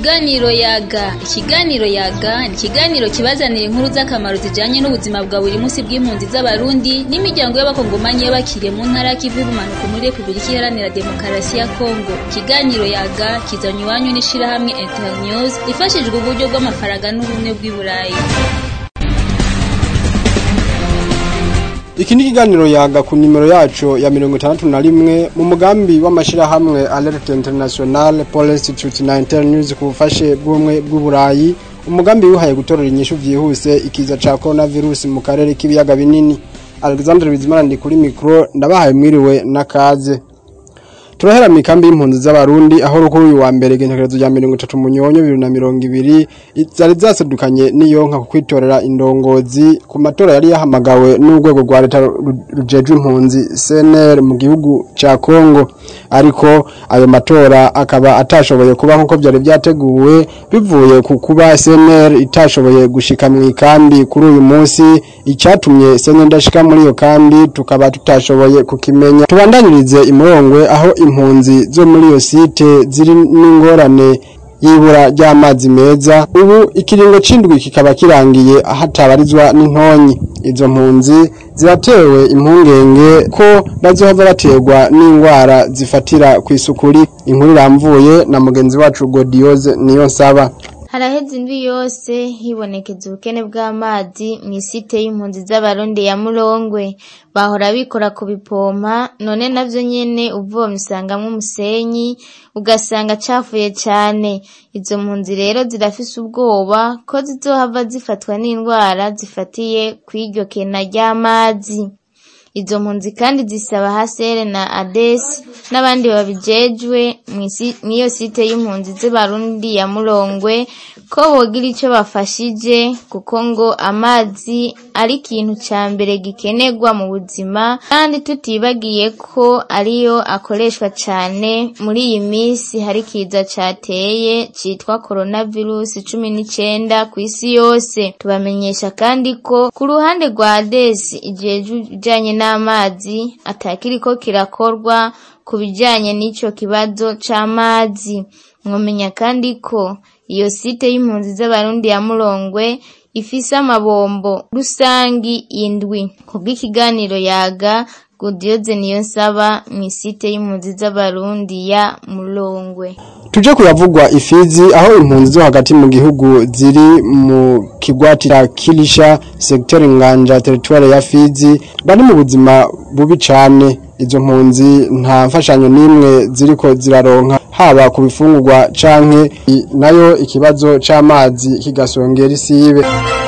Ikiganiro yaga ikiganiro yaga ni ikiganiro kibazanira inkuru z'akamaro zijanye n'ubuzima bwa buri munsi bw'impunzi z'abarundi n'imiryango y'abakongomanyi y'abakiriye mu ntara y'ikivu y'ubumanuko muri Repubulika Iharanira Demokarasi ya Kongo ikiganiro yaga kizanywa iwanyu n'ishirahamwe Internews ifashijwe uburyo bw'amafaranga n'ubumwe bw'i Burayi Iki ni ikiganiro yaga ku nimero yacu ya mirongo itandatu na rimwe mu mugambi w'amashirahamwe Alert International Police Institute na Internews ku bufashe bw'ubumwe bw'uburayi umugambi wihaye gutorera inyishu vyihuse ikiza ca coronavirus mu karere k'ibiyaga binini Alexandre Bizimana ndi kuri micro ndabahaye mwiriwe n'akaze turahera mikambi y'impunzi z'abarundi aho rukuru uyu wa mbere gentekerezo rya mirongo itatu munyonyo bibiri na mirongo ibiri zari zasedukanye n'iyonka ku kwitorera indongozi ku matora yari yahamagawe n'urwego rwa leta rujejwe impunzi CNR mu gihugu ca Kongo ariko ayo matora akaba atashoboye kuba nkuko byari byateguwe bivuye ku kuba CNR itashoboye gushika mu ikambi kuri uyu munsi icyatumye CNR ndashika muri iyo kambi tukaba tutashoboye kukimenya tubandanirize imurongwe aho impunzi zo muri iyo site ziri n'ingorane y'ibura ry'amazi meza ubu ikiringo c'indwi kikaba kirangiye hatabarizwa n'intonyi izo mpunzi ziratewe impungenge ko bazohava baterwa n'indwara zifatira ku isukuri inkuru iramvuye na mugenzi wacu Godioze niyo nsaba haraheze indwi yose hibonekeza ubukene bw'amazi mu isite y'impunzi z'abarundi ya murongwe bahora bikora ku bipompa none navyo nyene uvomye usangamwo umusenyi ugasanga cafuye cane izo mpunzi rero zirafise ubwoba ko zizohava zifatwa n'indwara zifatiye kw'iryo kena ry'amazi izo mpunzi kandi zisaba hasere na adesi n'abandi babijejwe mw'iyo site y'impunzi z'abarundi ya murongwe ko bogira ico bafashije kuko ngo amazi ari ikintu ca mbere gikenerwa mu buzima kandi tutibagiye ko ariyo akoreshwa cane muri iyi minsi hari kiza cateye citwa coronavirus cumi n'icenda kw'isi yose tubamenyesha kandi ko ku ruhande rwa adesi ijejwe ibijanye n'amazi atakiriko kirakorwa ku bijanye n'ico kibazo c'amazi mwomenya kandi ko iyo site y'impunzi z'abarundi ya murongwe ifise amabombo rusangi indwi kubw'ikiganiro yaga Godioze niyo nsaba mw'isite y'impunzi z'abarundi ya murongwe tuje kuyavugwa ifizi aho impunzi zo hagati mu gihugu ziri mu kigwati ca Kilisha secteur Nganja territoire ya Fizi bari mu buzima bubi cane izo mpunzi nta mfashanyo n'imwe ziriko ziraronka haba ku bifungurwa canke nayo ikibazo c'amazi kigasongera isibe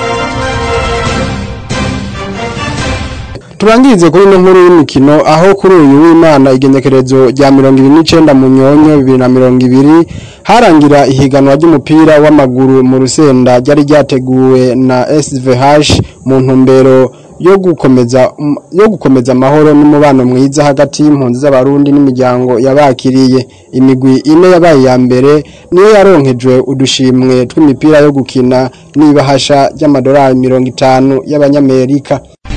turangirize kuri ino nkuru y'imikino aho kuri uyu w'imana igenekerezo rya mirongo ibiri n'icenda mu nyonyo bibiri na mirongo ibiri harangira ihiganwa ry'umupira w'amaguru mu rusenda ryari ryateguwe na SVH mu ntumbero yo gukomeza yo gukomeza amahoro n'umubano mwiza hagati y'impunzi z'abarundi n'imiryango yabakiriye imigwi ine yabaye ya mbere niyo yaronkejwe udushimwe tw'imipira yo gukina n'ibahasha ry'amadolari mirongo itanu y'abanyamerika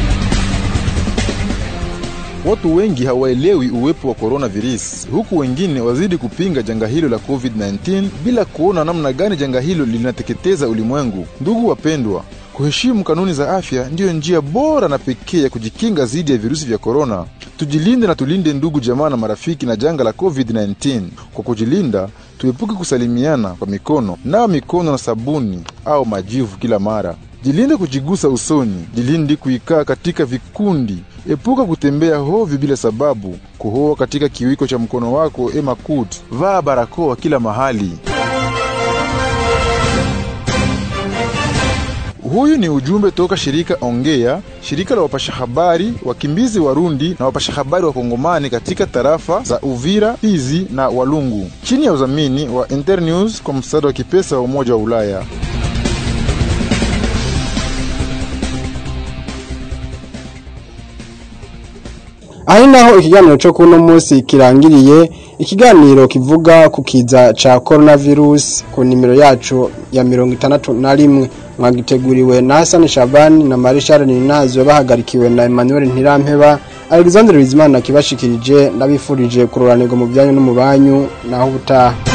Watu wengi hawaelewi uwepo wa coronavirus, huku wengine wazidi kupinga janga hilo la COVID-19 bila kuona namna gani janga hilo linateketeza ulimwengu. Ndugu wapendwa, kuheshimu kanuni za afya ndiyo njia bora na pekee ya kujikinga dhidi ya virusi vya korona. Tujilinde na tulinde ndugu, jamaa na marafiki na janga la COVID-19. Kwa kujilinda, tuepuke kusalimiana kwa mikono, nawa mikono na sabuni au majivu kila mara. Jilinde kujigusa usoni, jilinde kuikaa katika vikundi, epuka kutembea hovyo bila sababu, kuhoa katika kiwiko cha mkono wako ema kut, vaa barakoa kila mahali. Huyu ni ujumbe toka shirika Ongea, shirika la wapasha habari wakimbizi Warundi na wapasha habari wa Kongomani katika tarafa za Uvira, Fizi na Walungu, chini ya udhamini wa Internews kwa msaada wa kipesa wa Umoja wa Ulaya. Aho naho ikiganiro cyo kuno munsi kirangiriye ikiganiro kivuga ku kiza ca coronavirus ku nimero yacu ya mirongo itandatu na rimwe mwagiteguriwe na Hassan Shabani na Marishal Ninazo bahagarikiwe na Emmanuel Ntirampeba Alexandre Bizimana kibashikirije ndabifurije kuroranirwa mu byanyu no mu banyu naho ubutaha